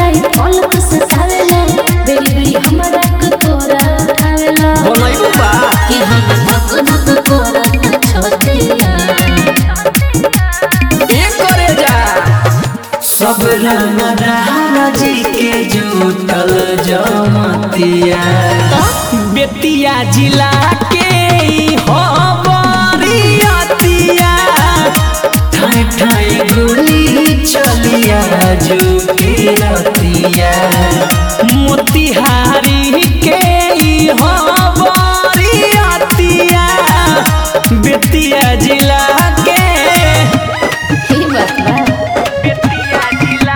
राई फल तो सतावेला बेरी बेरी हमरा के तोरा उठावेला बनैबू बा कि हम धक धक तोरा छोटिया ए करे जा सब रंग राजी के जुटल जमतिया बेतिया जिला के ई हो बरियतिया ठाई ठाई गोली चलिया जुटी रतिया मोतिहारी के ई हो बरियतिया बेतिया जिला के ही बात बा बेतिया जिला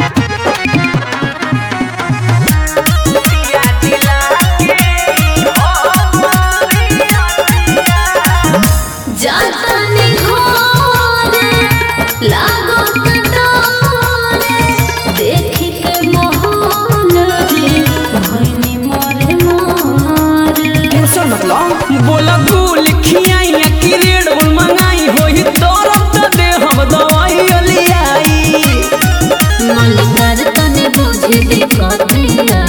बेतिया जिला के ई हो बरियतिया जातानी घोरे लागो कटोरे देखी के मोहन रे भइनी मोरे मोरे टेंशन मत लो बोला गुल खियाई कि रेड बुल मंगाई होई दौरत त दे हम दवाई लियाई मलिकार तने बुझी दे कतिया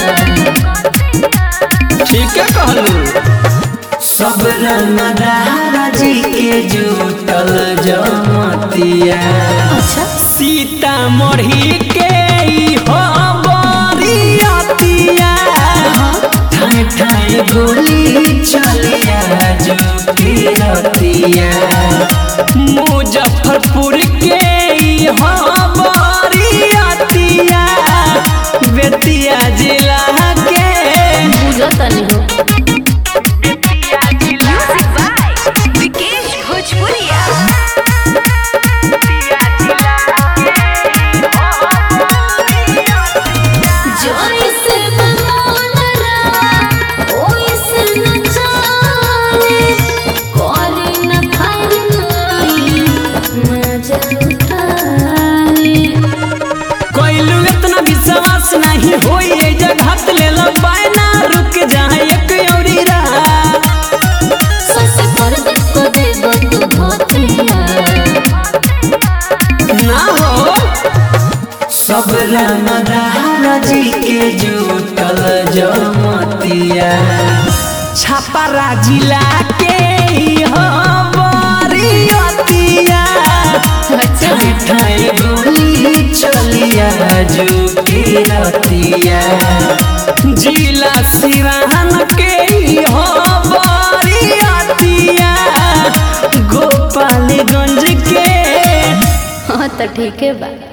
ठीक है कहलू सब रंग राजी के जुटल जमतिया अच्छा सीता मढ़ी के ई हो बरियतिया ठाई ठाई गोली चलिया जुटी रतिया मुजफ्फरपुर के ई हो बरियतिया बेतिया जिला के बुझतनी हो बेतिया जिला विकेश भोजपुरिया बेतिया जिला जोई से बनोलरा ओई से न जाने कोरी न फाइल मजा उठाने कोइलू इतना विश्वास नहीं होई ए जगह ले लो बायना रुक जाए एक औरी रात सस कर दे को देबो तू धोतिया ना हो सब रंग राजी के जुटल जमतिया छापारा जिला के ई हो बरियतिया अच्छा ठाई ठाई गोली चलिया जुटी रतिया जिला सिराहन के ई हो बरियतिया गोपालगंज के हाँ तो ठीक है बा